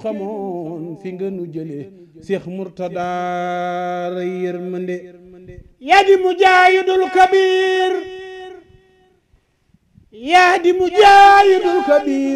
xamoon fi nga nu jële Cheikh Mourtada ray yërmande yaa di mujaahidul kabir yaa di mujaahidul kabir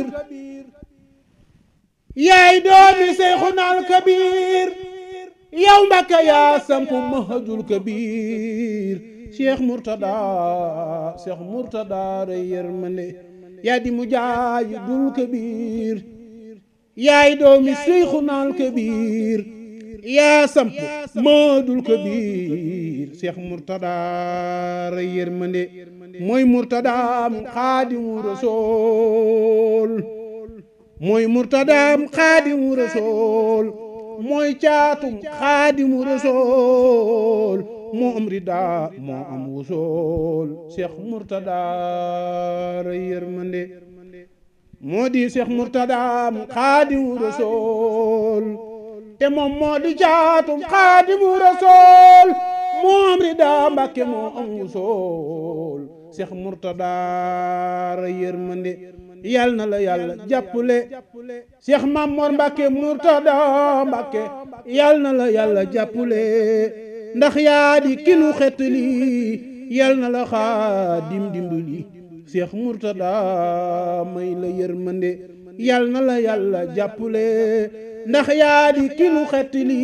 yaay doomi Seyxunal kabir yow Mbàkke yaa sampu mahajul kabir Cheikh Mourtada Cheikh Mourtada ray yërmande yaa di mujaahidul kabir yaay doomi Seyxunal kabir yaa samp Madul Kabir Cheikh Mourtada ray yërmande mooy Mourtadaam Xaadimu Rasuul mooy Mourtadaam Xaadimu Rasuul mooy caatum Xaadimu Rasuul moo am rida moo am wusool Cheikh Mourtada ray yërmande moo di Cheikh Mourtadaam Xaadimu Rasuul te moom moo di caatum Xaadimu Rasuul moo am rida Mbàkke moo am wusool Cheikh Mourtada ray yërmande yal na la yàlla jàppale Cheikh Mamor Mbàkke Mourtada Mbàkke yal na la yàlla jàppale ndax yaa di kinu xetli yal na la xaadim dimbali Cheikh Mourtada may la yërmande yal na la yàlla jàppale ndax yaa di kinu xetli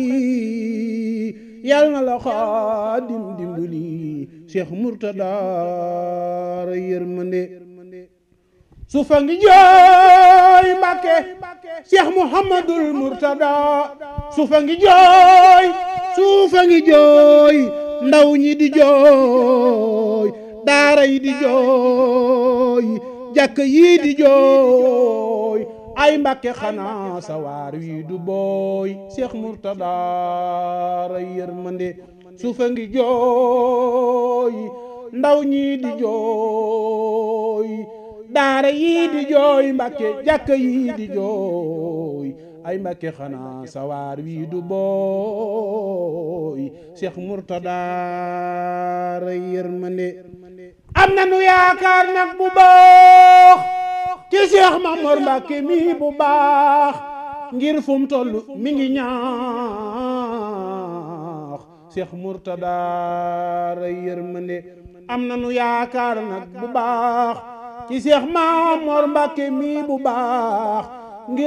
yal na la xaadim dimbali Cheikh Mourtada ray yërmande suufa ngi jooy Mbàkke Cheikh Mouhamadul Mourtada suufa ngi jooy suufa ngi jooy ndaw ñi di jooy daara yi di jooy jàkk yi di jooy ay Mbàkke xanaa sawaar wi du booy Cheikh Mourtada ray yërmande suufa ngi jooy ndaw ñi di jooy daara yii di jooy Mbàkke jàkka yii di jooy ay Mbàkke xanaa sawaar wii du booy Cheikh Mourtada ray yërmande am na nu yaakaar nag bu baax ci Cheikh Mamor Mbàkke mi bu baax ngir fu mu toll mi ngi ñaax Cheikh Mourtada ray yërmande am na nu yaakaar nag bu baax ci Seex Maamoor Mbàkke mi bu baax